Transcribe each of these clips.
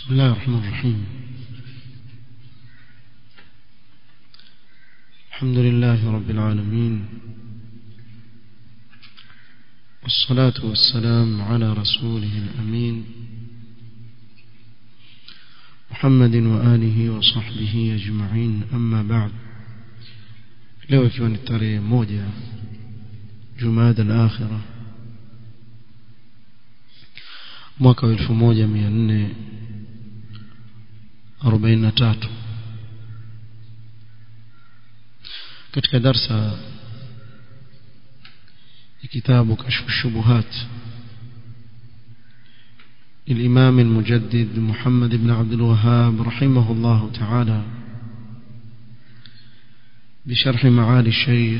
بسم الله الرحمن الرحيم الحمد لله رب العالمين والصلاة والسلام على رسوله الأمين محمد وآله وصحبه أجمعين أما بعد leo ikiwa ni tarehe moja jumada al-akhirah mwaka wa 1443 katika darsa ya kitabu kashfu shubuhat الإمام المجدد محمد بن عبد الوهاب رحمه الله تعالى بشرح معالي الشيخ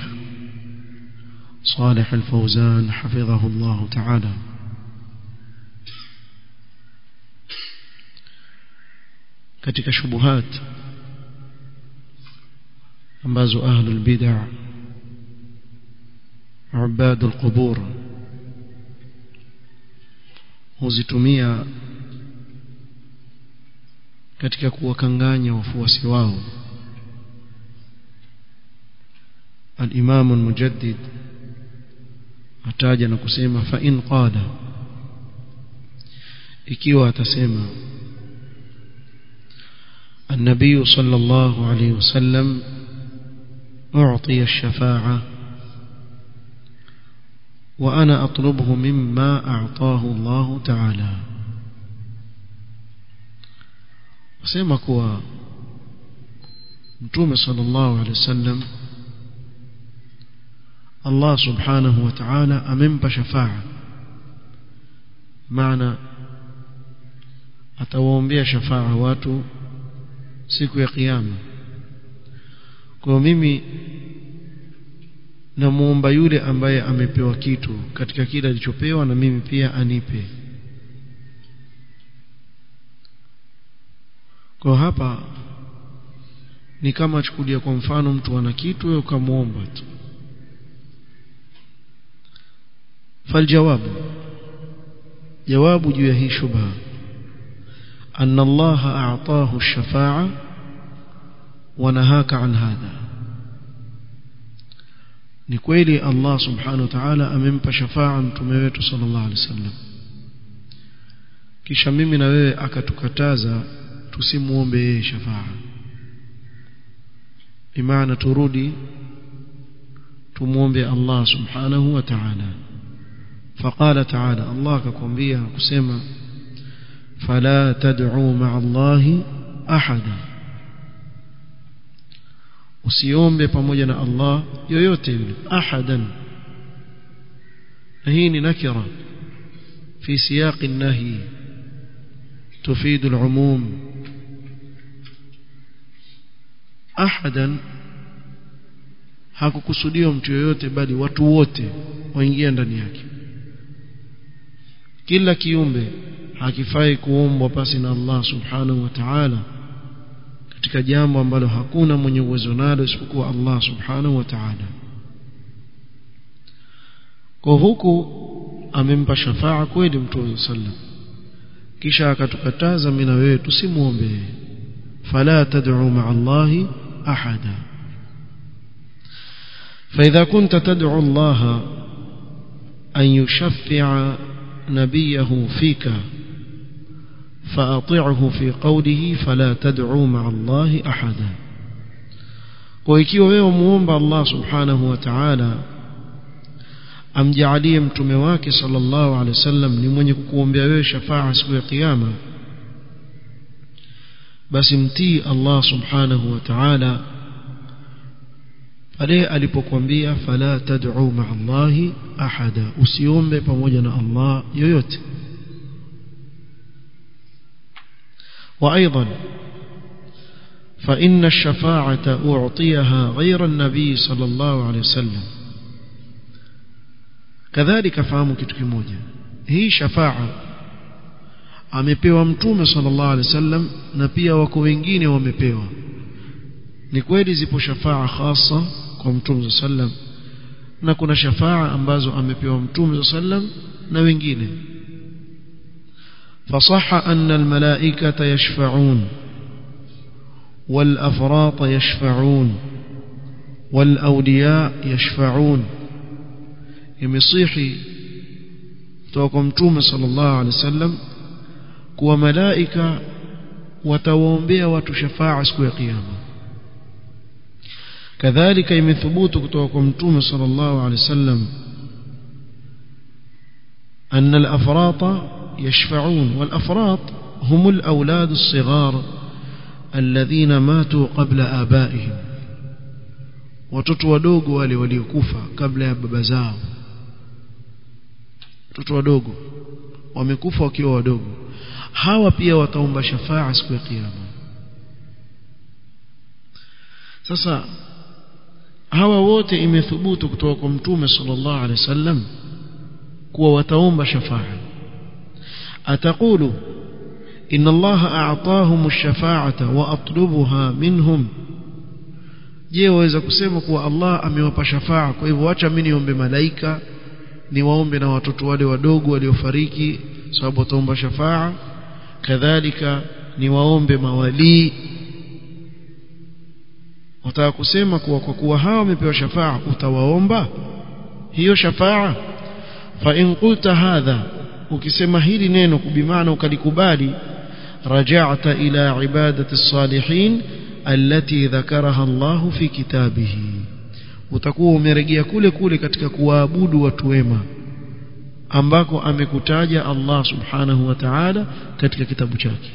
صالح الفوزان حفظه الله تعالى katika shubuhat ambazo ahlul bid'ah ubadul qubur huzitumia katika kuwakanganya wafuasi wao al-Imam al-Mujaddid ataja na kusema fa in qala ikiwa atasema النبي صلى الله عليه وسلم أعطي الشفاعة وأنا أطلبه مما أعطاه الله تعالى وسيما كوا متوم صلى الله عليه وسلم الله سبحانه وتعالى أمنب شفاعة معنى atawaombea shafaa watu siku ya kiyama kwa mimi namuomba yule ambaye amepewa kitu katika kile alichopewa na mimi pia anipe kwa hapa ni kama chukulia kwa mfano mtu ana kitu wewe ukamwomba tu faljawabu jawabu juu ya hii shubha أن الله أعطاه الشفاعة ونهاك عن هذا ni kweli Allah subhanahu wa ta'ala amempa shafaa mtume wetu sallallahu alaihi wasallam kisha mimi na wewe akatukataza tusimuombe yeye shafaa imaana turudi tumuombe Allah subhanahu wa ta'ala faqala ta'ala Allah akakwambia kusema فلا تدعوا مع الله أحدا usiombe pamoja na Allah yoyote yule ahadan hii ni nakira fi siyaq an-nahy tufid al-umum ahadan hakukusudiwa mtu yoyote bali watu wote waingia ndani yake kila kiumbe hakifai kuombwa pasi na Allah subhanahu wa ta'ala katika jambo ambalo hakuna mwenye uwezo nalo isipokuwa Allah subhanahu wa ta'ala kwa huku amempa shafaa kweli mtume sallam kisha akatukataza mimi na wewe tusimuombe fala tad'u ma'a Allah ahada فإذا كنت تدعو الله أن يشفع نبيه فيك فأطعه في قوله فلا تدعوا مع الله أحدا وإكيوا wewe muomba Allah subhanahu wa ta'ala amjalie mtume wake sallallahu alaihi wasallam ni mwenye kukuombea wewe shafaa siku ya kiyama basi mtii Allah subhanahu wa ta'ala pale alipokuambia fala tad'u ma'a Allah ahada usiombe pamoja na Allah yoyote وأيضا فإن الشفاعة أعطيها غير النبي صلى الله عليه وسلم كذلك فهموا kitu kimoja hii shafa'a amepewa mtume sallallahu alaihi wasallam na pia wako wengine wamepewa ni kweli zipo shafa'a khasa kwa mtume sallam na kuna shafa'a ambazo amepewa mtume sallam na wengine فصح أن الملائكة يشفعون والأفراط يشفعون والأولياء يشفعون يمصيحي توكم توم صلى الله عليه وسلم kuwa malaika watawaombea watu shafaa siku ya kiyama kadhalika imethubutu kutoka kwa mtume sallallahu alaihi wasallam أن الأفراط يشفعون والأفراط هم الأولاد الصغار الذين ماتوا قبل آبائهم watoto wadogo wale waliokufa kabla ya baba zao watoto wadogo wamekufa wakiwa wadogo hawa pia wataomba shafaa siku ya kiyama sasa hawa wote imethubutu kutoka kwa mtume sallallahu alaihi wasallam kuwa wataomba shafaa ataqulu inna allaha a'tahum ash-shafa'ata wa atlubuha minhum je waweza kusema kuwa Allah amewapa shafaa kwa hivyo acha mimi niombe malaika niwaombe na watoto wale wadogo waliofariki sababu wataomba shafaa kadhalika niwaombe mawalii wataka kusema kuwa kwa kuwa hawa wamepewa shafaa utawaomba hiyo shafaa fa in qulta hadha ukisema hili neno kubimaana ukalikubali raja'ta ila ibadati salihin allati dhakaraha Allah fi kitabihi utakuwa umerejea kule kule katika kuwaabudu watu wema ambako amekutaja Allah subhanahu wa ta'ala katika kitabu chake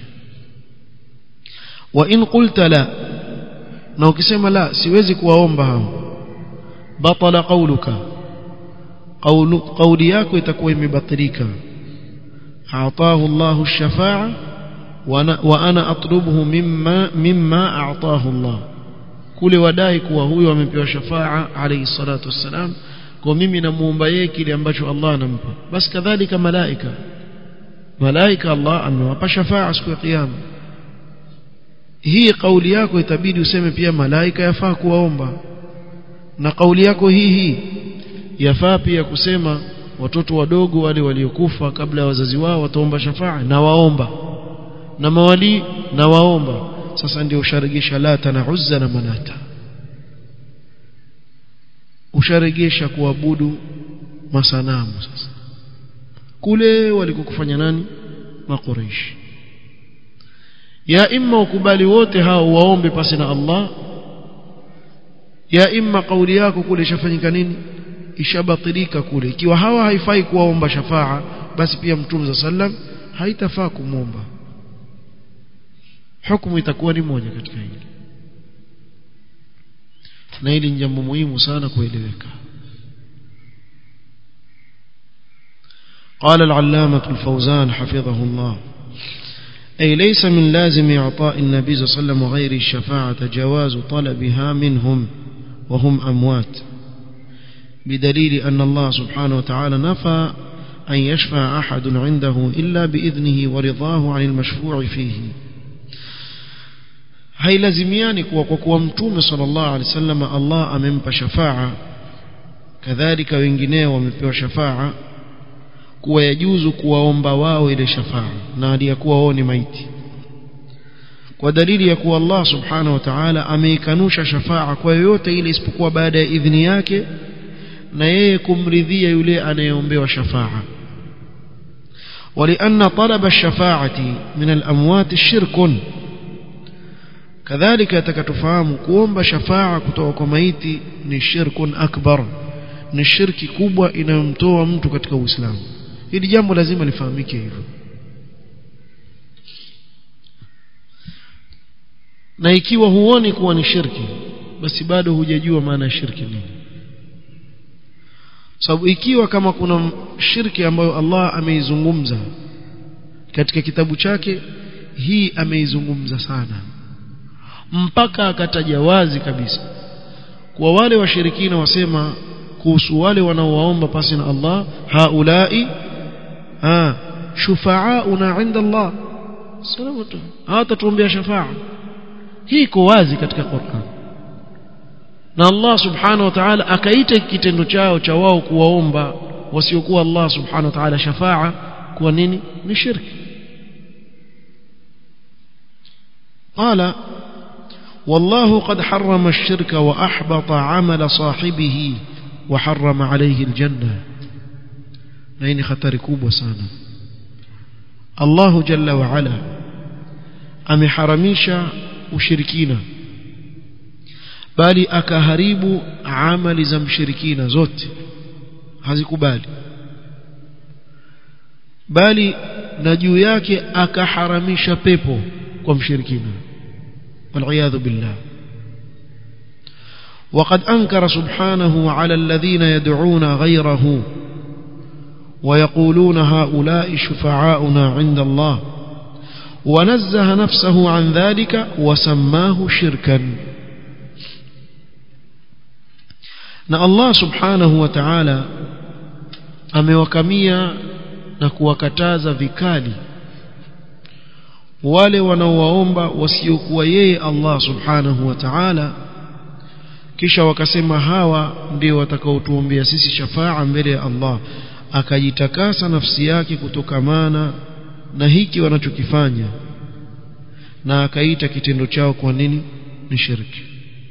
wa in qulta la na ukisema la siwezi kuwaomba hao batala qawluka qawlu qawli yako itakuwa imebatilika a'tahu Allahu ash-shafa'a wa ana atlubuhu mimma mimma a'tahu Allah kule wadai kuwa huyo amepewa shafaa alayhi salatu wassalam kwa mimi namuomba yeye kile ambacho Allah anampa basi kadhalika malaika malaika Allah amewapa shafaa siku ya kiyama hii kauli yako itabidi useme pia malaika yafaa kuwaomba na kauli yako hii hii yafaa pia kusema watoto wadogo wale waliokufa kabla ya wazazi wao wataomba shafaa na waomba na mawali na waomba sasa ndio usharegesha lata na uzza na manata usharegesha kuabudu masanamu sasa kule walikokufanya nani makureishi ya imma ukubali wote hao waombe pasi na Allah ya imma kauli yako kule ishafanyika nini ishabatilika kule ikiwa hawa haifai kuwaomba shafaa basi pia mtume sallam haitafaa kumwomba hukumu itakuwa ni moja katika hili na hili ni jambo muhimu sana kueleweka قال العلامة الفوزان حفظه الله أي ليس من لازم إعطاء النبي صلى الله عليه وسلم وغير الشفاعة جواز طلبها منهم وهم أموات بدليل أن الله سبحانه وتعالى نفى أن يشفع أحد عنده إلا بإذنه ورضاه عن المشفوع فيه hailazimiani kuwa kwa kuwa mtume sallallahu alaihi wasallam Allah amempa shafaa kadhalika wengineo wamepewa shafaa kuwa yajuzu kuwaomba wao ile shafaa na aliyakuwa wao ni maiti kwa dalili ya kuwa Allah subhanahu wa ta'ala ameikanusha shafaa kwa yoyote ile isipokuwa baada ya idhini yake na yeye kumridhia yule anayeombewa shafaa ولأن طلب الشفاعة من الأموات شرك كذلك تكتفهم kuomba shafaa kutoka kwa maiti ni shirkun akbar ni shirki kubwa inayomtoa mtu katika Uislamu hili jambo lazima lifahamike hivyo na ikiwa huoni kuwa ni shirki basi bado hujajua maana ya shirki nini sababu ikiwa kama kuna shirki ambayo Allah ameizungumza katika kitabu chake hii ameizungumza sana mpaka akataja wazi kabisa kwa wale washirikina wasema kuhusu wale wanaowaomba pasi na Allah haulai ha shufaauna inda Allah salamatu hawatatuombea shafaa hii iko wazi katika Qur'an na Allah subhanahu wa ta'ala akaita kitendo chao cha wao kuwaomba wasiokuwa Allah subhanahu wa ta'ala shafaa kuwa nini ni shirki قال والله قد حرم الشرك وأحبط عمل صاحبه وحرم عليه الجنة لين خطر كوب وسانا الله جل وعلا ameharamisha ushirikina bali akaharibu amali za mshirikina zote hazikubali bali na juu yake akaharamisha pepo kwa mshirikina والعياذ بالله وقد أنكر سبحانه على الذين يدعون غيره ويقولون هؤلاء شفعاؤنا عند الله ونزه نفسه عن ذلك وسماه شركا na Allah subhanahu wa ta'ala amewakamia na kuwakataza vikali wale wanaowaomba wasiokuwa yeye Allah subhanahu wa ta'ala kisha wakasema hawa ndio watakaotuombea sisi shafaa mbele ya Allah akajitakasa nafsi yake kutokamana na hiki wanachokifanya na akaita kitendo chao kwa nini ni shirki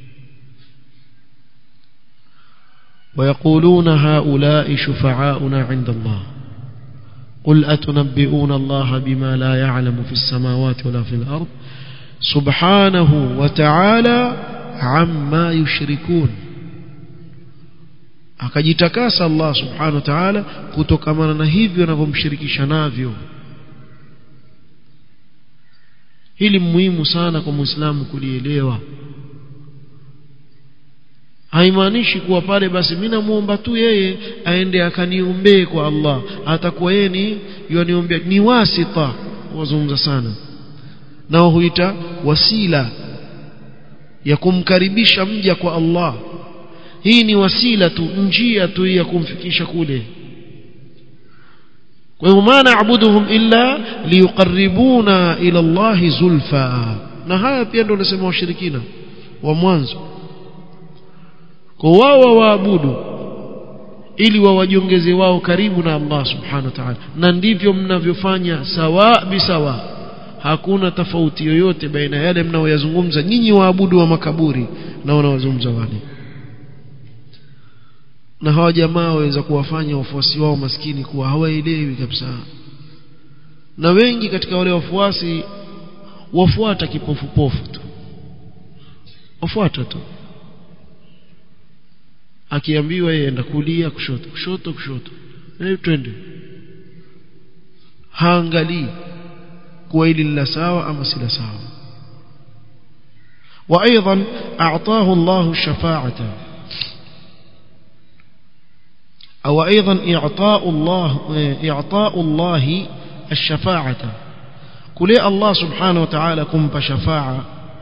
ويقولون هؤلاء شفعاؤنا عند الله قل أتنبئون الله بما لا يعلم في السماوات ولا في الأرض سبحانه وتعالى عما يشركون akajitakasa Allah subhanahu wa ta'ala kutokamana na hivyo wanavyomshirikisha navyo hili muhimu sana kwa muislamu kulielewa haimaanishi kuwa pale basi mimi namuomba tu yeye aende akaniombee kwa Allah atakuwa yeye ni yaniombea ni wasita wazungumza sana nao huita wasila ya kumkaribisha mja kwa Allah hii ni wasila tu njia tu ya kumfikisha kule kwa hiyo maana abuduhum illa liyuqarribuna ila Allah zulfa na haya pia ndio nasema washirikina wa mwanzo kwa wao waabudu ili wawajiongeze wao karibu na Allah subhanahu wa ta'ala na ndivyo mnavyofanya sawa bisawa hakuna tofauti yoyote baina yale mnaoyazungumza nyinyi waabudu wa makaburi na wanaozungumza wale na hawa jamaa waweza kuwafanya wafuasi wao maskini kuwa hawaelewi kabisa na wengi katika wale wafuasi wafuata kipofupofu tu wafuata tu akiambiwa yeye enda kulia kushoto kushoto kushoto eh twende haangalii kuwa hili la sawa ama si la sawa وايضا اعطاه الله الشفاعه او ايضا اعطاء الله اعطاء الله الشفاعه كل الله سبحانه وتعالى كم شفاعه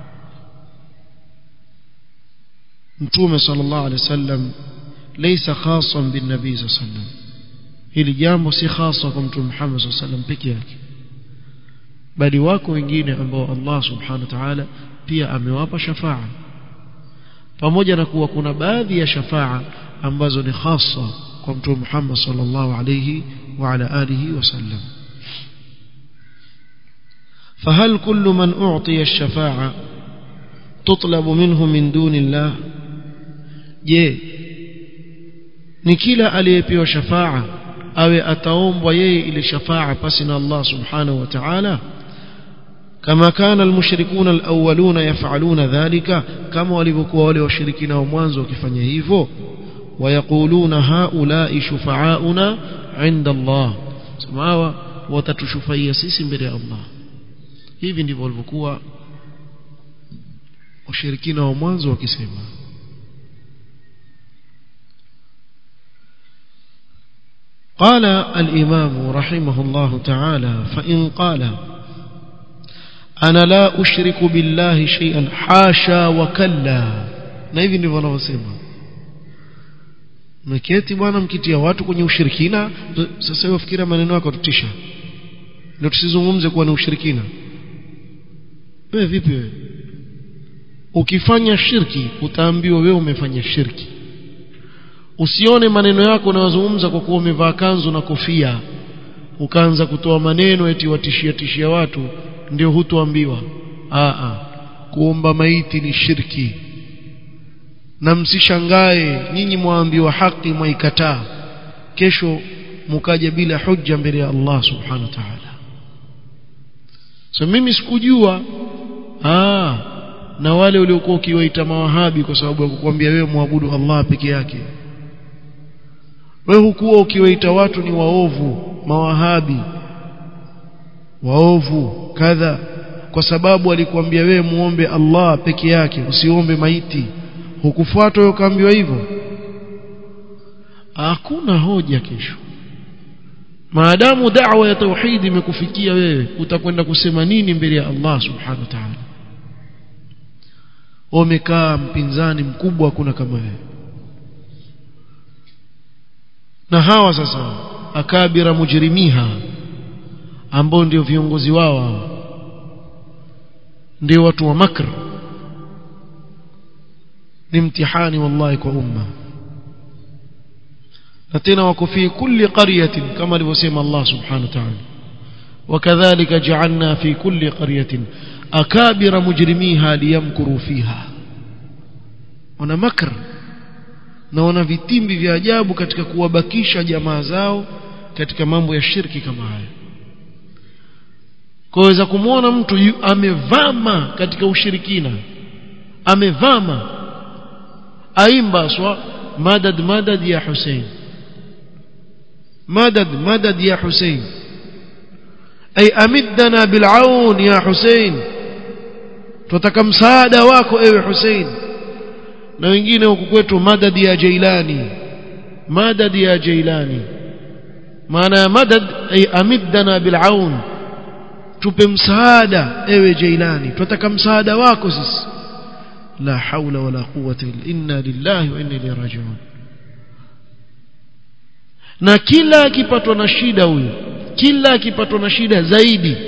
mtume sallallahu alaihi wasallam laysa khasan bin nabii sallallahu alaihi wasallam hili jambo si khasa kwa mtume Muhammad sallallahu alaihi wasallam peke yake bali wako wengine ambao Allah subhanahu wa ta'ala pia amewapa shafaa pamoja na kuwa kuna baadhi ya shafaa ambazo ni khasa kwa mtume Muhammad sallallahu alaihi wa ala alihi wasallam فهل كل من أعطي الشفاعة تطلب منه من دون الله je ni kila aliyepewa shafaa awe ataombwa yeye ile shafaa pasi na Allah subhanahu wa ta'ala kama kana almushrikuna alawwaluna yaf'aluna dhalika kama walivyokuwa wale washirikina wa mwanzo wakifanya hivyo wayaquluna haula'i shufa'auna 'inda Allah samawa watatushufaia sisi mbele ya Allah hivi ndivyo walivyokuwa washirikina wa mwanzo wakisema قال الإمام رحمه الله تعالى فإن قال أنا لا أشرك بالله شيئا حاشا وكلا na hivi ndivyo wanavyosema mketi bwana mkitia watu kwenye ushirikina sasa wewe fikira maneno yako tutisha ndio tusizungumze kuwa ni ushirikina wewe vipi wewe ukifanya shirki utaambiwa wewe umefanya shirki usione maneno yako unayozungumza kwa kuwa umevaa kanzu na kofia ukaanza kutoa maneno eti watishia tishia watu ndio hutoambiwa a a kuomba maiti ni shirki na msishangae nyinyi mwaambiwa haki mwaikataa kesho mukaja bila hujja mbele ya Allah subhanahu wa ta'ala so mimi sikujua ah na wale waliokuwa ukiwaita mawahabi kwa sababu ya kukwambia wewe muabudu Allah peke yake wewe hukuwa ukiwaita watu ni waovu mawahabi waovu kadha kwa sababu alikwambia wewe muombe Allah peke yake usiombe maiti hukufuata wewe ukaambiwa hivyo hakuna hoja kesho maadamu da'wa ya tauhid imekufikia wewe utakwenda kusema nini mbele ya Allah subhanahu wa ta'ala umekaa mpinzani mkubwa hakuna kama wewe na hawa sasa akabira mujrimiha ambao ndio viongozi wao hawa ndio watu wa makr ni mtihani wallahi kwa umma na tena wako fi kulli qaryatin kama alivyosema Allah subhanahu wa ta'ala وكذلك جعلنا في كل قرية أكابر مجرميها ليمكروا فيها wana makr na wana vitimbi vya ajabu katika kuwabakisha jamaa zao katika mambo ya shirki kama haya kwaweza kumwona mtu yu, amevama katika ushirikina amevama aimba swa madad madad ya Hussein madad madad ya Hussein ay amiddana bil'aun ya Hussein tutaka msaada wako ewe Hussein na wengine huku kwetu madad ya Jailani madad ya Jailani maana ya madad ay amiddana bil'aun tupe msaada ewe Jailani tunataka msaada wako sisi la haula wala quwwata illa inna lillahi wa inna ilayhi raji'un na kila akipatwa na shida huyu kila akipatwa na shida zaidi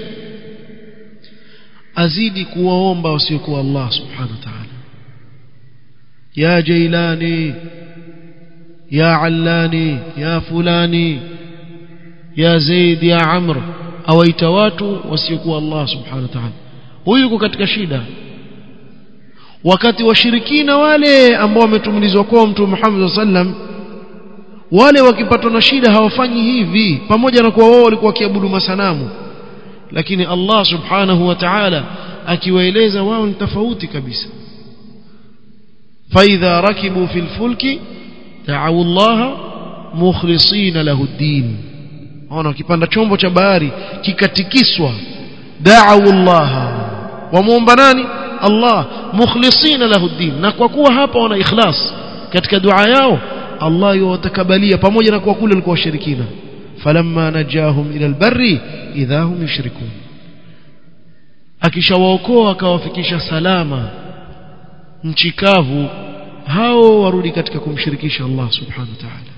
azidi kuwaomba wasiokuwa Allah subhanahu wa ta'ala ya jailani ya allani ya fulani ya zaid ya amr awaita watu wasiokuwa Allah subhanahu wa ta'ala huyu yuko katika shida wakati washirikina wale ambao wametumilizwa kwa mtume Muhammad sallam wale wakipatwa na shida hawafanyi hivi pamoja na kuwa wao walikuwa wakiabudu masanamu lakini Allah subhanahu wa ta'ala akiwaeleza wao ni tofauti kabisa فإذا ركبوا في الفلك دعوا الله مخلصين له الدين ona kipanda chombo cha bahari kikatikiswa da'u Allah wamuomba nani Allah mukhlisina lahu din na kwa kuwa hapa wana ikhlas katika dua yao Allah yawatakabalia pamoja na kwa kule walikuwa washirikina falamma najahum ila albarri idha hum yushrikun akishawaokoa akawafikisha salama nchi kavu hao warudi katika kumshirikisha Allah subhanahu wa ta'ala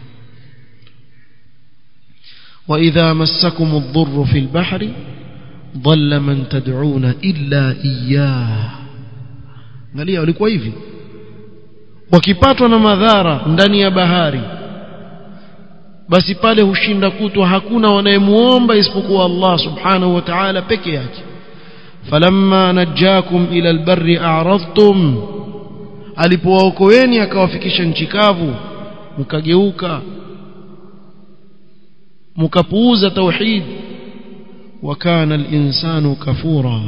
وإذا مسكم الضر في البحر ضل من تدعون إلا إياه angalia walikuwa hivi wakipatwa na madhara ndani ya bahari basi pale hushinda kutwa hakuna wanayemuomba isipokuwa Allah subhanahu wa ta'ala peke yake falamma najakum ila albarri a'radtum alipowaokoeni akawafikisha nchi kavu mkageuka mkapuuza tauhid وكان الإنسان كفورا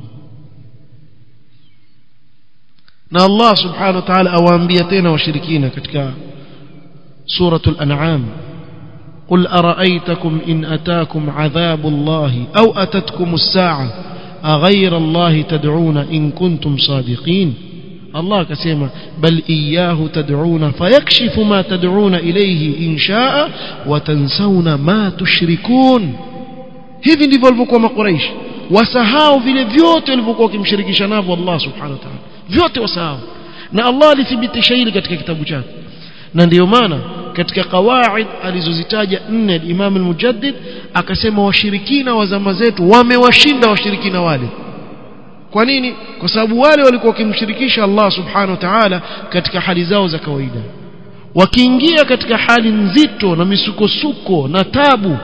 na Allah subhanahu wa ta'ala awaambia tena washirikina katika suratul an'am قل أرأيتكم إن أتاكم عذاب الله أو أتتكم الساعة أغير الله تدعون إن كنتم صادقين الله كسيما بل إياه تدعون فيكشف ما تدعون إليه إن شاء وتنسون ما تشركون hivi ndivyo walivyokuwa makuraishi wasahau vile vyote walivyokuwa wakimshirikisha navyo Allah subhanahu wa ta'ala vyote wasahau na Allah alithibitisha hili katika kitabu chake na ndiyo maana katika qawaid alizozitaja nne Imam al-Mujaddid akasema washirikina wa zama zetu wamewashinda washirikina wale kwa nini kwa sababu wale walikuwa wakimshirikisha Allah subhanahu wa ta'ala katika hali zao za kawaida wakiingia katika hali nzito na misukosuko na tabu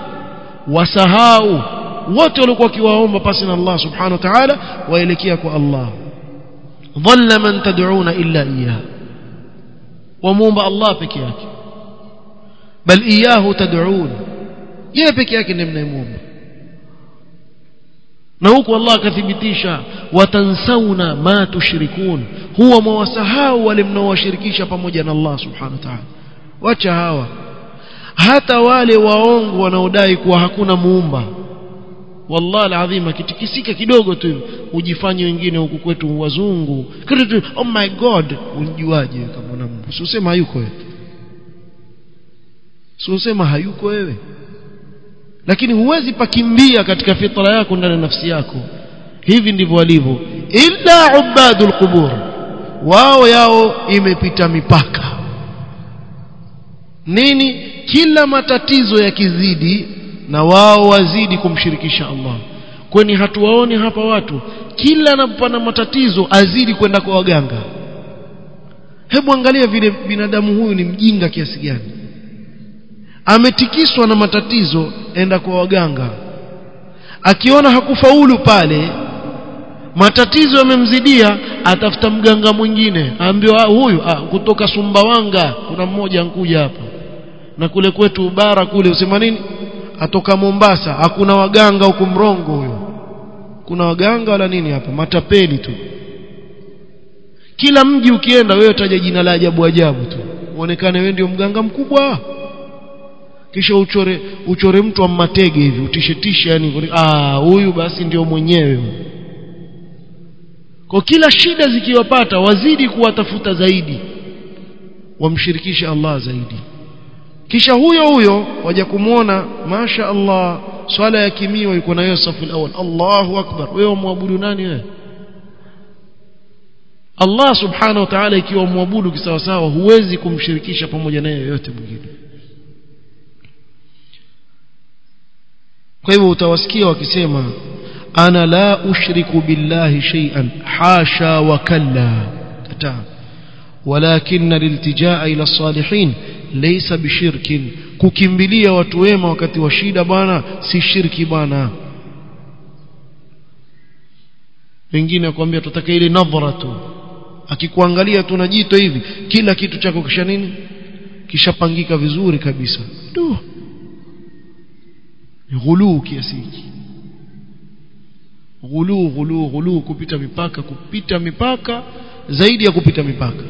wasahau wote walikuwa wakiwaomba pasi na Allah subhanahu wa ta'ala waelekea kwa Allah dhalla man tad'una illa iyyah wamuomba Allah peke yake bal iyahu tad'un yeye peke yake ndiye mnayemuomba na huku Allah akathibitisha watansauna ma tushrikun huwa mwasahau wale mnaowashirikisha pamoja na Allah subhanahu wa ta'ala wacha hawa hata wale waongo wanaodai kuwa hakuna muumba wallahi alazim akitikisika kidogo tu ujifanye wengine huku kwetu wazungu kitu oh my god unjuaje kama una Mungu si usema hayuko wewe si usema hayuko wewe lakini huwezi pakimbia katika fitra yako ndani ya nafsi yako hivi ndivyo walivyo illa ubadul qubur wao yao imepita mipaka nini kila matatizo yakizidi na wao wazidi kumshirikisha Allah kwani hatuwaoni hapa watu kila anapopana matatizo azidi kwenda kwa waganga hebu angalia vile binadamu huyu ni mjinga kiasi gani ametikiswa na matatizo enda kwa waganga akiona hakufaulu pale matatizo yamemzidia atafuta mganga mwingine aambiwa huyu ah, kutoka Sumbawanga kuna mmoja ankuja hapa na kule kwetu bara kule usema nini atoka Mombasa hakuna waganga huko mrongo huyo kuna waganga wala nini hapa matapeli tu kila mji ukienda wewe utaja jina la ajabu ajabu tu uonekane wewe ndio mganga mkubwa kisha uchore uchore mtu wa matege hivi utishetisha yani ah huyu basi ndio mwenyewe kwa kila shida zikiwapata wazidi kuwatafuta zaidi wamshirikishe Allah zaidi kisha huyo huyo waja kumwona masha Allah swala ya kimio yuko nayo safu alawal Allahu akbar wewe muabudu nani wewe Allah subhanahu wa ta'ala ikiwa muabudu kisawasawa huwezi kumshirikisha pamoja naye yoyote mwingine kwa hivyo utawasikia wakisema ana la ushriku billahi shay'an hasha wa kalla kataa ولكن الالتجاء الى الصالحين ليس بشرك kukimbilia watu wema wakati wa shida bwana si shirki bwana wengine akwambia tutaka ile nadhara tu akikuangalia tu na jito hivi kila kitu chako kisha nini kishapangika vizuri kabisa tu ghuluu kiasi hiki ghuluu ghuluu ghuluu kupita mipaka kupita mipaka zaidi ya kupita mipaka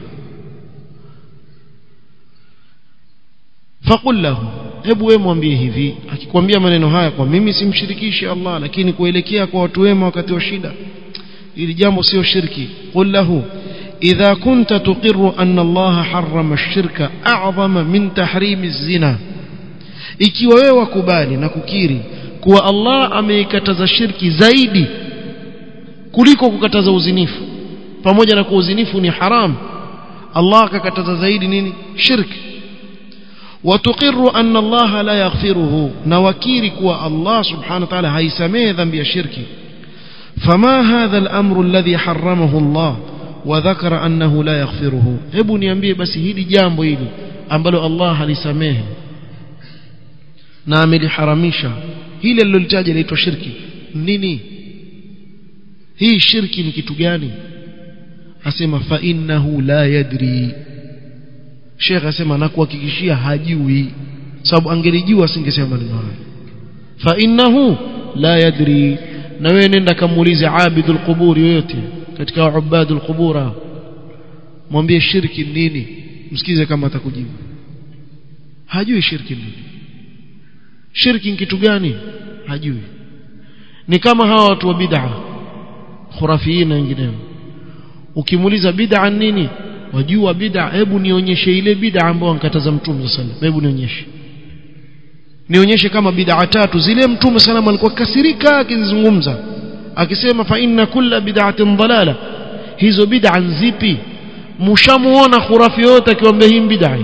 faqul lahu hebu wewe mwambie hivi akikwambia maneno haya kwa mimi simshirikishi Allah lakini kuelekea kwa watu wema wakati wa shida ili jambo sio shirki qul lahu idha kunta tuqirru anna Allah harrama ash-shirka a'zama min tahrim az-zina ikiwa wewe wakubali na kukiri kuwa Allah ameikataza shirki zaidi kuliko kukataza uzinifu pamoja na kuwa uzinifu ni haram Allah akakataza zaidi nini shirki وتقر أن الله لا يغفره نوكيرك الله سبحانه وتعالى هيسميه ذنب الشرك فما هذا الأمر الذي حرمه الله وذكر أنه لا يغفره hebu niambie basi hili jambo hili ambalo Allah halisamehe na ameliharamisha hili alilolitaja linaitwa shirki nini hii shirki ni kitu gani asema fa innahu la yadri Sheikh asema na kuhakikishia hajui sababu angelijua asingesema maneno haya fa innahu la yadri na wewe nenda kamuulize abidul qubur yoyote katika ubadul qubura mwambie shirki nini msikize kama atakujibu hajui shirki nini shirki kitu gani hajui ni kama hawa watu wa bid'a khurafiina wengineo ukimuuliza bid'a nini wajua bid'a hebu nionyeshe ile bid'a ambayo ankataza mtume sallallahu alaihi hebu nionyeshe nionyeshe kama bid'a tatu zile mtume sallallahu alikuwa kasirika akizungumza akisema fa inna kulla bid'atin dalala hizo bid'a zipi mshamuona khurafi yote akiwaambia hii bid'a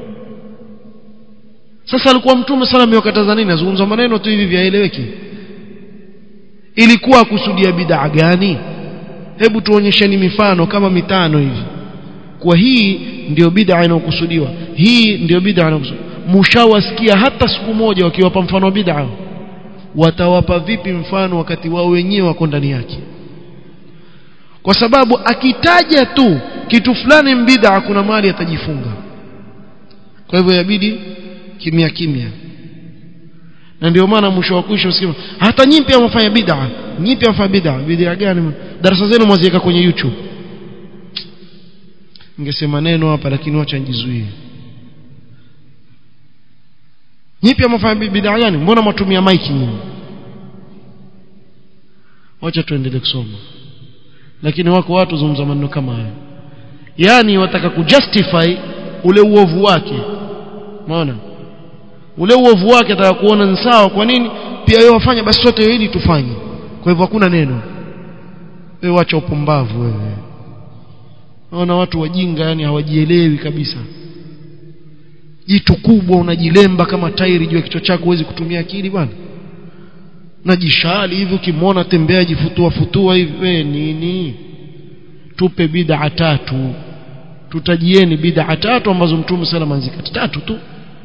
sasa alikuwa mtume sallallahu amewakataza nini azungumza maneno tu hivi vyaeleweki ilikuwa kusudia bid'a gani hebu tuonyesheni mifano kama mitano hivi kwa hii ndio bid'a inayokusudiwa hii ndio bid'a inayokusudiwa mshawasikia hata siku moja wakiwapa mfano wa bid'a watawapa vipi mfano wakati wao wenyewe wako ndani yake kwa sababu akitaja tu kitu fulani bid'a kuna mali atajifunga kwa hivyo yabidi kimya kimya na ndio maana mwisho wa kwisha usikia hata nyinyi pia mfanya bid'a nyinyi pia mfanya bid'a bid'a gani darasa zenu mwaziweka kwenye YouTube ningesema neno hapa lakini wacha nijizuie nyinyi pia mfanya bid'a gani mbona mwatumia mic nyinyi wacha tuendelee kusoma lakini wako watu zungumza maneno kama haya yani wataka kujustify ule uovu wake umeona ule uovu wake ataka kuona ni sawa kwa nini pia wewe wafanya basi sote ili tufanye kwa hivyo hakuna neno wewe wacha upumbavu wewe naona watu wajinga yani hawajielewi kabisa jitu kubwa unajilemba kama tairi juu ya kichwa chako huwezi kutumia akili bwana najishali hivi ukimwona tembea jifutua futua hivi we nini tupe bid'a tatu tutajieni bid'a tatu ambazo mtume salama anzikati tatu tu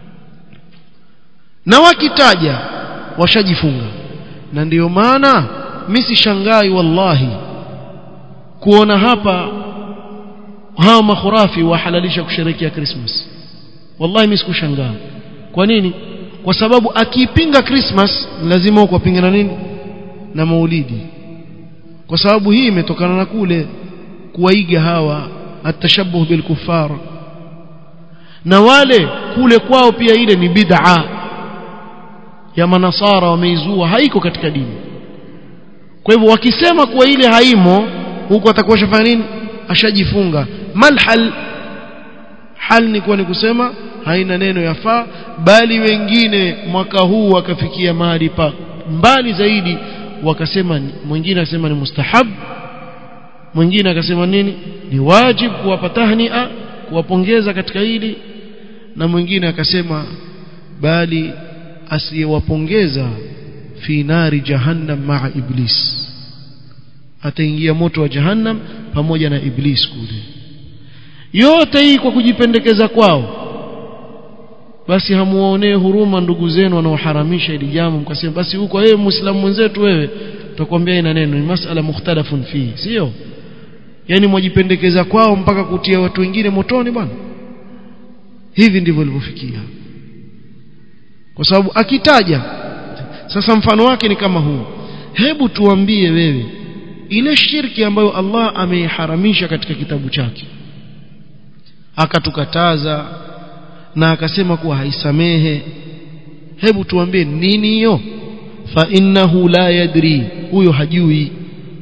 na wakitaja washajifunga na ndiyo maana mimi sishangai wallahi kuona hapa hawa makhurafi wahalalisha kusherehekea Christmas wallahi mimi sikushangaa kwa nini kwa sababu akiipinga Christmas lazima ukapinga na nini na maulidi kwa sababu hii imetokana na kule kuwaiga hawa atashabuh bil kuffar na wale kule kwao pia ile ni bid'a ya manasara wameizua haiko katika dini kwa hivyo wakisema kuwa ile haimo huko atakuwa shafanya nini ashajifunga malhal hal ni kuwa ni kusema haina neno yafaa bali wengine mwaka huu wakafikia mahali pa mbali zaidi wakasema mwingine akasema ni mustahab mwingine akasema nini ni wajib kuwapa tahnia kuwapongeza katika hili na mwingine akasema bali asiyewapongeza fi nari jahannam maa iblis ataingia moto wa jahannam pamoja na iblis kule yote hii kwa kujipendekeza kwao basi hamuonee huruma ndugu zenu wanaoharamisha ili jambo mkasema basi huko wewe muislamu mwenzetu wewe tutakwambia ina neno ni masala mukhtalafun fi sio yani mwajipendekeza kwao mpaka kutia watu wengine motoni bwana hivi ndivyo ilivyofikia kwa sababu akitaja sasa mfano wake ni kama huu hebu tuambie wewe ile shirki ambayo Allah ameiharamisha katika kitabu chake akatukataza na akasema kuwa haisamehe hebu tuambie nini hiyo fa innahu la yadri huyo hajui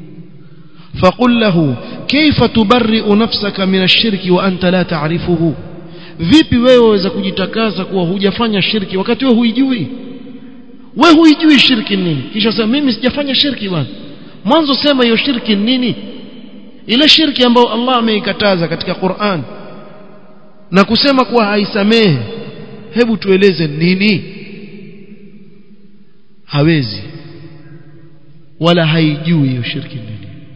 faqul lahu kaifa tubarri'u nafsaka min ash-shirki wa anta la ta'rifuhu vipi wewe waweza kujitakasa kuwa hujafanya shirki wakati wewe huijui wewe huijui shirki nini kisha sema mimi sijafanya shirki bwana mwanzo sema hiyo shirki nini ile shirki ambayo Allah ameikataza katika Qur'an na kusema kuwa haisamehe hebu tueleze nini hawezi wala haijui hiyo shirki nini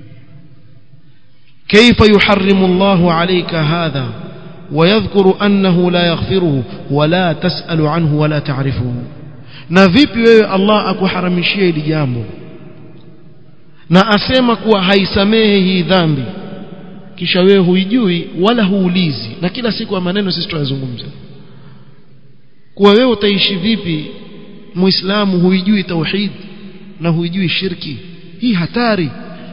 كيف يحرم الله عليك هذا ويذكر أنه لا يغفره ولا تسأل عنه ولا تعرفه na vipi wewe Allah akuharamishia hili jambo na asema kuwa haisamehe hii dhambi kisha wewe huijui wala huulizi na kila siku ya maneno sisi tunazungumza kuwa wewe utaishi vipi muislamu huijui tauhid na huijui shirki hii hatari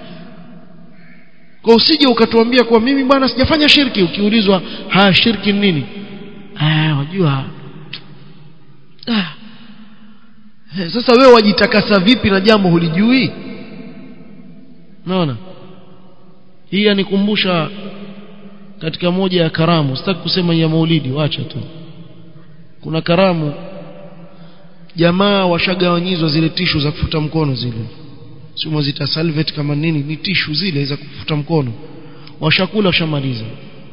kwa usije ukatuambia kuwa mimi bwana sijafanya shirki ukiulizwa ha shirki nini ah wajua ah sasa wewe wajitakasa vipi na jambo hulijui unaona hii yanikumbusha katika moja ya karamu sitaki kusema ya maulidi wacha tu kuna karamu jamaa washagawanyizwa zile tishu za kufuta mkono zile sio mwazita salvet kama nini ni tishu zile za kufuta mkono washakula washamaliza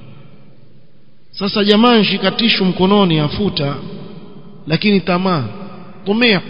sasa jamaa nshika tishu mkononi afuta lakini tamaa tumia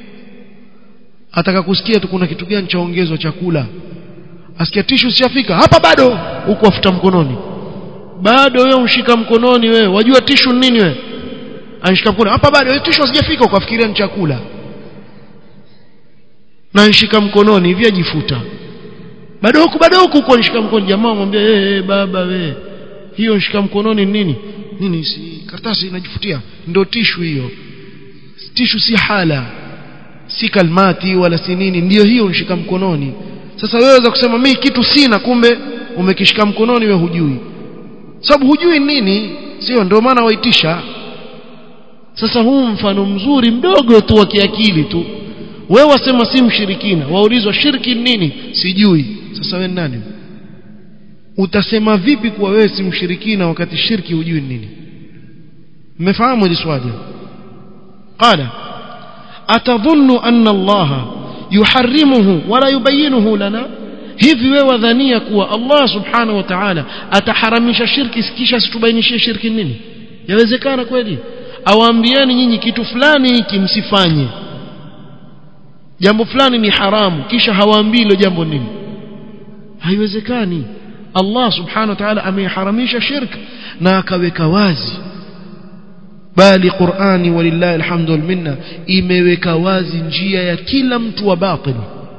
ataka kusikia tu kuna kitu gani chaongezwa chakula asikia tishu siafika hapa bado huko afuta mkononi bado wewe unshika mkononi wewe wajua tishu nini wewe anshika mkono hapa bado wewe tishu sijafika ukafikiria ni chakula na nshika mkononi hivi ajifuta bado huku bado huku kwa nishika mkono jamaa mwambie eh hey, hey, baba we hiyo nishika mkononi nini nini si karatasi inajifutia ndio tishu hiyo tishu si hala si kalmati wala si nini ndio hiyo nishika mkononi sasa wewe waweza kusema mimi kitu sina kumbe umekishika mkononi we hujui sababu hujui nini sio ndio maana waitisha sasa huu mfano mzuri mdogo tu wa kiakili tu wewe wasema si mshirikina waulizwa shirki nini sijui sasa wewe nani utasema vipi kuwa wewe si mshirikina wakati shirki hujui nini mmefahamu hili swali qala atadhunnu anna allaha yuharrimuhu wala yubayyinuhu lana hivi wewe wadhania kuwa Allah subhanahu wa ta'ala ataharamisha shirki kisha situbainishie shirki nini yawezekana kweli awaambieni nyinyi kitu fulani hiki msifanye jambo fulani ni haramu kisha hawaambii hilo jambo nini haiwezekani Allah subhanahu wa ta'ala ameharamisha shirk na akaweka wazi bali Qur'ani walillahi alhamdu wal minna imeweka wazi njia ya kila mtu wa batil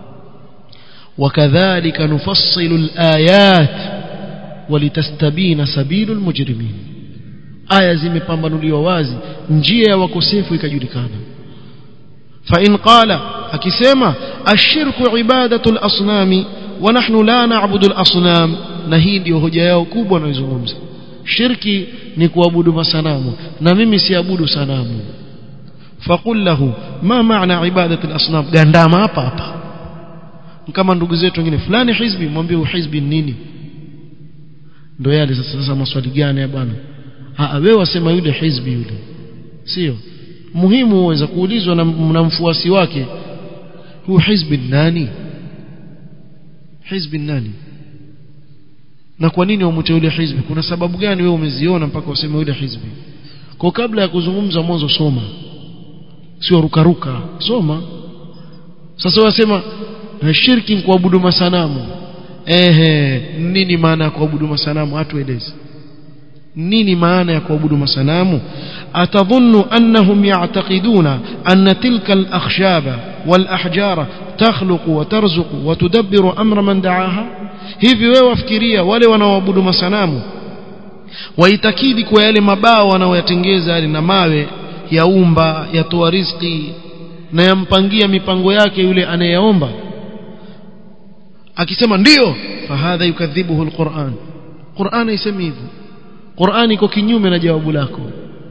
وكذلك نفصل الآيات ولتستبين سبيل المجرمين aya zimepambanuliwa wazi njia ya wakosefu ikajulikana fa in qala akisema ashirku ibadatu al-asnami wa nahnu la na'budu al-asnam na hii ndio hoja yao kubwa wanayozungumza shirki ni kuabudu masanamu na mimi siabudu sanamu faqul lahu ma maana ibadatu al-asnam gandama hapa hapa kama ndugu zetu wengine fulani hizbi mwambie hizbi nini ndio yale sasa sasa maswali gani bwana ah wewe wasema yule hizbi yule sio muhimu uweza kuulizwa na, na mfuasi wake huu hizbi nani hizbi nani na kwa nini wamute yule hizbi kuna sababu gani wewe umeziona mpaka useme yule hizbi kwa kabla ya kuzungumza mwanzo soma sio rukaruka soma sasa wasema shirki ni kuabudu masanamu ehe nini maana ya kuabudu masanamu hatuelezi nini maana ya kuabudu masanamu atadhunnu annahum ya'taqiduna anna tilka al-akhshaba wal-ahjara takhluqu wa tarzuqu wa tudabbiru amra man da'aha hivi wewe wafikiria wale wanaoabudu masanamu waitakidi kwa yale mabao wanaoyatengeza yale na mawe yaumba yatoa riziki na yampangia mipango yake yule anayeomba akisema ndio fahadha yukadhibuhu alquran Qur'an haisemi hivyo Qur'an iko kinyume na jawabu lako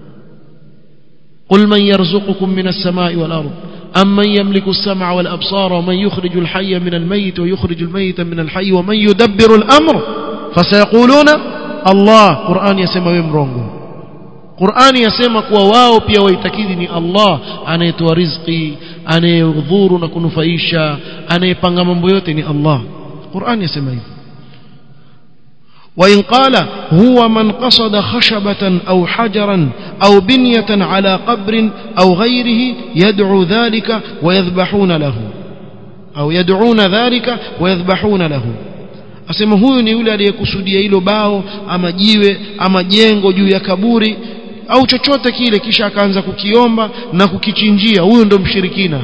قل من يرزقكم من السماء والأرض أم من يملك السمع والأبصار ومن يخرج الحي من الميت ويخرج الميت من الحي ومن يدبر الأمر فسيقولون الله قرآن يسمى ومرونغو قرآن يسمى كواواو pia waitakidi ni Allah anayetoa riziki anayedhuru na kunufaisha anayepanga mambo yote ni Allah Qur'an yasema hivyo وإن قال هو من قصد خشبة أو حجرا أو بنية على قبر أو غيره يدعو ذلك ويذبحون له أو يدعون ذلك ويذبحون له asema huyu ni yule aliyekusudia hilo bao ama jiwe ama jengo juu ya kaburi au chochote kile kisha akaanza kukiomba na kukichinjia huyo ndo mshirikina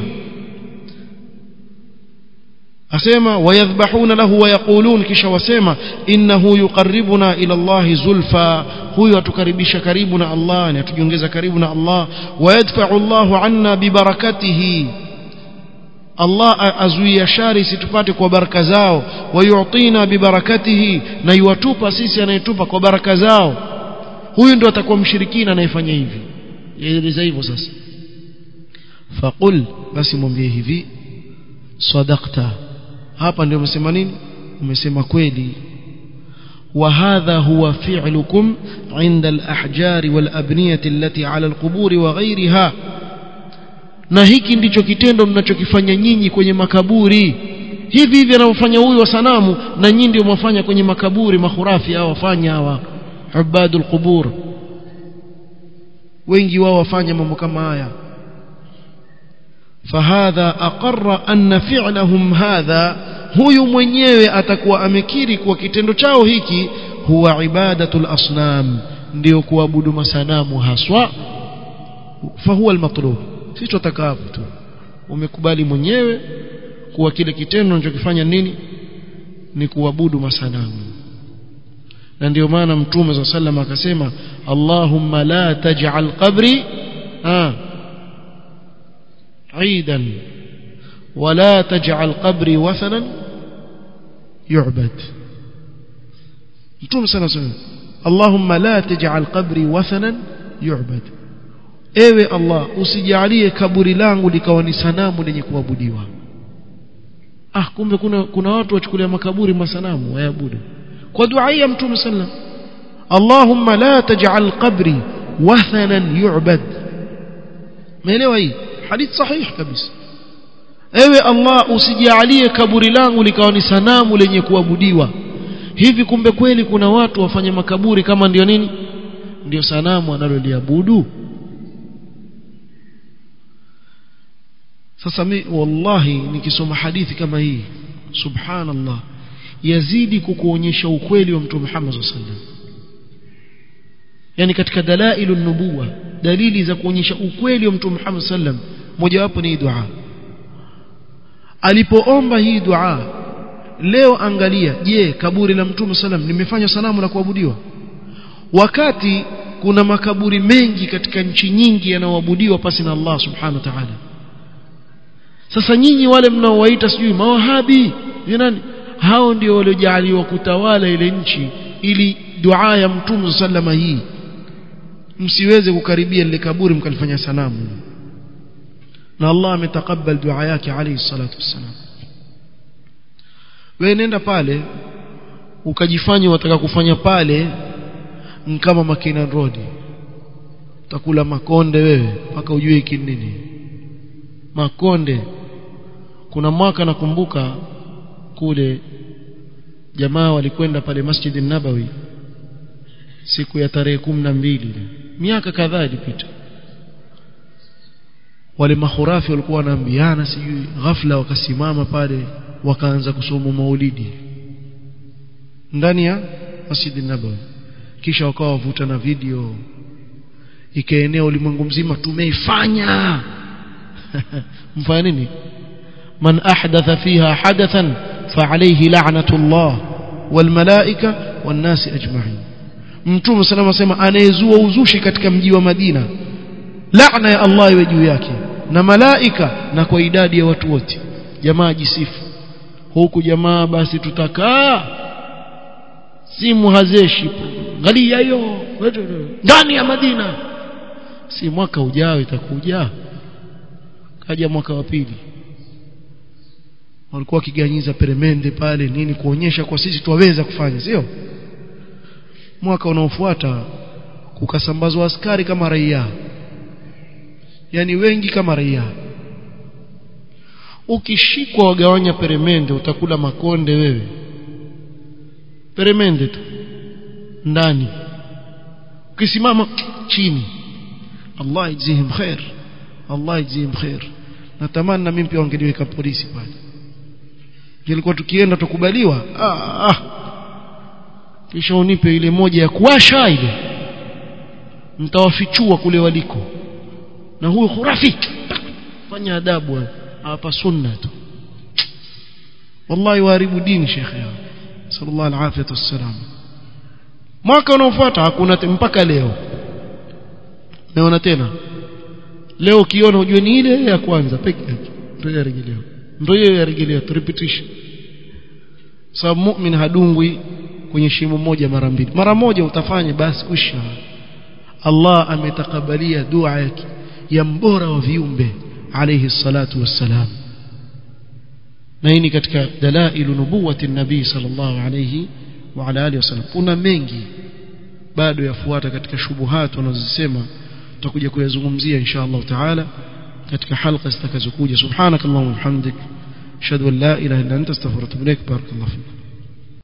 asema wayadhbahuna lahu wayaqulun kisha wasema innahu yuqarribuna ila Allah zulfa huyu atukaribisha karibu na Allah na atujiongeza karibu na Allah wayadfa'u Allah anna bibarakatihi Allah azuia shari situpate kwa baraka zao wayu'tina bibarakatihi na yuwatupa sisi anayetupa kwa baraka zao huyu ndo atakuwa mshirikina anayefanya hivi yaeleza hivyo sasa faqul basi mwambie hivi sadaqta hapa ndio umesema nini umesema kweli وهذا هو فعلكم عند الأحجار والأبنية التي على القبور وغيرها na hiki ndicho kitendo mnachokifanya nyinyi kwenye makaburi hivi hivi anaofanya huyu wa sanamu na nyinyi ndio mwafanya kwenye makaburi mahurafi hao wafanya hawa ubadul qubur wengi wao wafanya mambo kama haya فهذا أقر أن فعلهم هذا huyu mwenyewe atakuwa amekiri kuwa kitendo chao hiki huwa ibadatul asnam ndio kuabudu masanamu haswa fahuwa almatlub sisi tutaka hapo tu umekubali mwenyewe kuwa kile kitendo unachokifanya nini ni kuabudu masanamu na ndio maana mtume za sallam akasema Allahumma la taj'al qabri ah aidan ولا تجعل قبري وثنا يعبد mtume sana sana Allahumma la taj'al qabri wathanan yu'bad ewe Allah usijalie kaburi langu likawa ni sanamu lenye kuabudiwa ah kumbe kuna kuna watu wachukulia makaburi masanamu waabudu kwa dua ya mtume sallam Allahumma la taj'al qabri wathanan yu'bad meelewa hii hadith sahih kabisa ewe Allah usijalie kaburi langu likawa ni sanamu lenye kuabudiwa hivi kumbe kweli kuna watu wafanye makaburi kama ndio nini ndio sanamu analoliabudu sasa mi wallahi nikisoma hadithi kama hii subhanallah yazidi kukuonyesha ukweli wa mtume Muhammad sallallahu alaihi wasallam yani katika dalailun nubuwa dalili za kuonyesha ukweli wa mtume Muhammad sallallahu alaihi wasallam mojawapo ni dua alipoomba hii dua leo angalia je kaburi la mtume sallam limefanywa sanamu la kuabudiwa wakati kuna makaburi mengi katika nchi nyingi yanayoabudiwa pasi na Allah subhanahu wa ta'ala sasa nyinyi wale mnaowaita sijui mawahabi ni nani hao ndio waliojaliwa kutawala ile nchi ili dua ya mtume sallama hii msiweze kukaribia lile kaburi mkalifanya sanamu na Allah ametakabal dua yake alayhi salatu wassalam wewe nenda pale ukajifanya wataka kufanya pale kama Makina Road utakula makonde wewe mpaka ujue hiki nini makonde kuna mwaka nakumbuka kule jamaa walikwenda pale Masjid nabawi siku ya tarehe kumi na mbili miaka kadhaa ilipita wale mahurafi walikuwa wanaambiana sijui ghafla wakasimama pale wakaanza kusoma maulidi ndani ya Masjid Nabawi kisha wakawa wavuta na video ikaenea ulimwengu mzima tumeifanya mfanya nini man ahdatha fiha hadathan فعليه لعنة الله والملائكة والناس أجمعين mtume salama asema anayezua uzushi katika mji wa Madina laana ya Allah iwe juu yake na malaika na kwa idadi ya watu wote jamaa jisifu huku jamaa basi tutakaa simu hazeshi angalia hiyo ndani ya Madina si mwaka ujao itakuja kaja mwaka wa pili walikuwa wakiganyiza peremende pale nini kuonyesha kwa sisi tuwaweza kufanya sio mwaka unaofuata kukasambazwa askari kama raia yani wengi kama raia ukishikwa wagawanya peremende utakula makonde wewe peremende tu ndani ukisimama chini Allah yajzihim khair Allah yajzihim khair natamani na mimi pia wangeniweka polisi pale ilikuwa tukienda tukubaliwa ah, ah. kisha unipe ile moja ya kuwasha ile mtawafichua kule waliko na huyo khurafi fanya adabu hapa sunna tu wallahi waharibu dini shekhe yao sallallahu alaihi wasallam mwaka unaofuata hakuna mpaka leo naona tena leo ukiona ujue ni ile ya kwanza peke yake ndio ya rejeleo ndio hiyo ya rejeleo repetition sababu mu'min hadungwi kwenye shimo moja mara mbili mara moja utafanya basi kwisha Allah ametakabalia dua yake ya mbora wa viumbe alayhi salatu wassalam na hii ni katika dalailu nubuwati nabii sallallahu alayhi wa ala alihi wasallam kuna mengi bado yafuata katika shubuhat wanazosema tutakuja kuyazungumzia insha Allah taala katika halqa zitakazokuja subhanakallahumma wa bihamdik ashhadu an la ilaha illa anta astaghfiruka wa atubu ilaik barakallahu fik